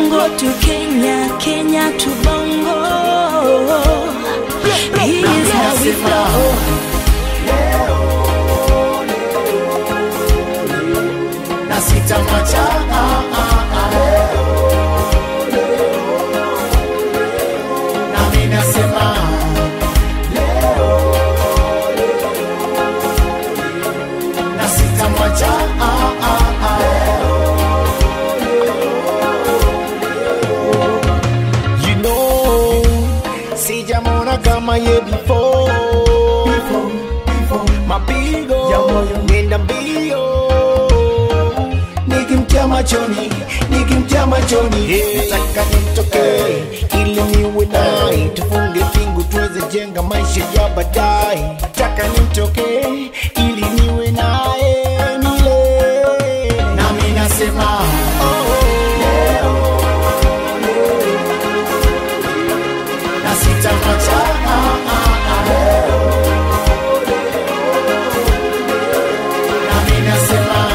Bongo to Kenya, Kenya to Bongo. Here's how we flow. na sitamwacha ah, ah, ah. nami nasema na sitamwacha ah, ah, ah. You know, sijamona kama ye before, before, before. mapigo nenda mbio nikimtia machoni nikimtia machoni nataka nimtokee ili niwe naye tufunge pingu tuweze jenga maisha ya baadaye nataka nimtokee ili niwe naye milele nami nasema oh, na sitamwacha ah, ah, ah. nami nasema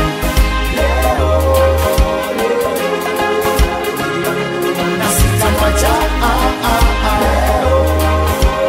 na sitamwacha ah, ah, ah.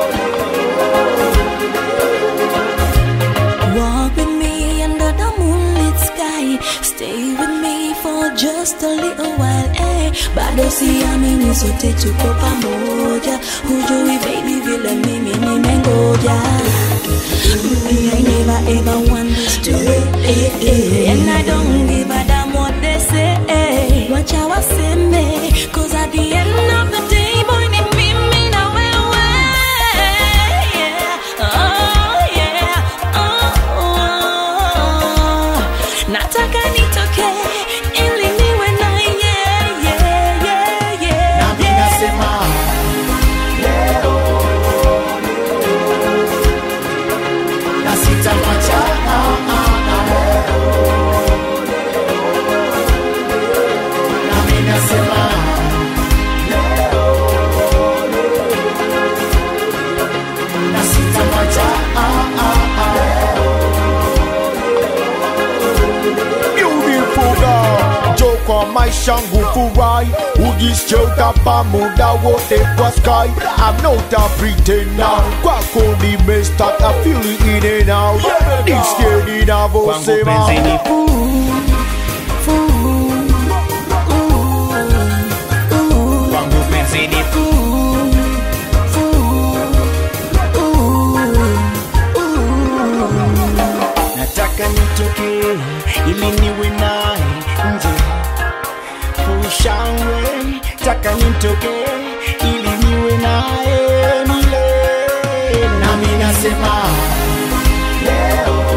Walk with me under the moonlit sky. Stay with me for just a little while. Eh, bado siamini sote tuko pamoja. Hujui baby vile mimi nimengoja. Mm, I never ever want this to eh, eh, And I don't give a damn what they say. Eh. Wacha waseme, cause at the end of the day, boy, ni mimi na wewe. Yeah. Oh, yeah. Oh, oh. Nataka nitoke ili niwe na yeah, yeah, yeah, yeah, nami yeah. nasema na sitamwacha ah, ah, ah. nami nasema na sitamwacha ah, ah, ah. Beautiful girl, njoo kwa maisha ngufurahi, ujisikie utapa muda wote kwa sky. I'm not a pretender, kwako nimestaka feel it in and out. Nisikie ninavyosema. Kwangu penzi ni nataka nitoke ili niwe naye nje fushangwe taka nitoke ili niwe naye milele nami nasema leo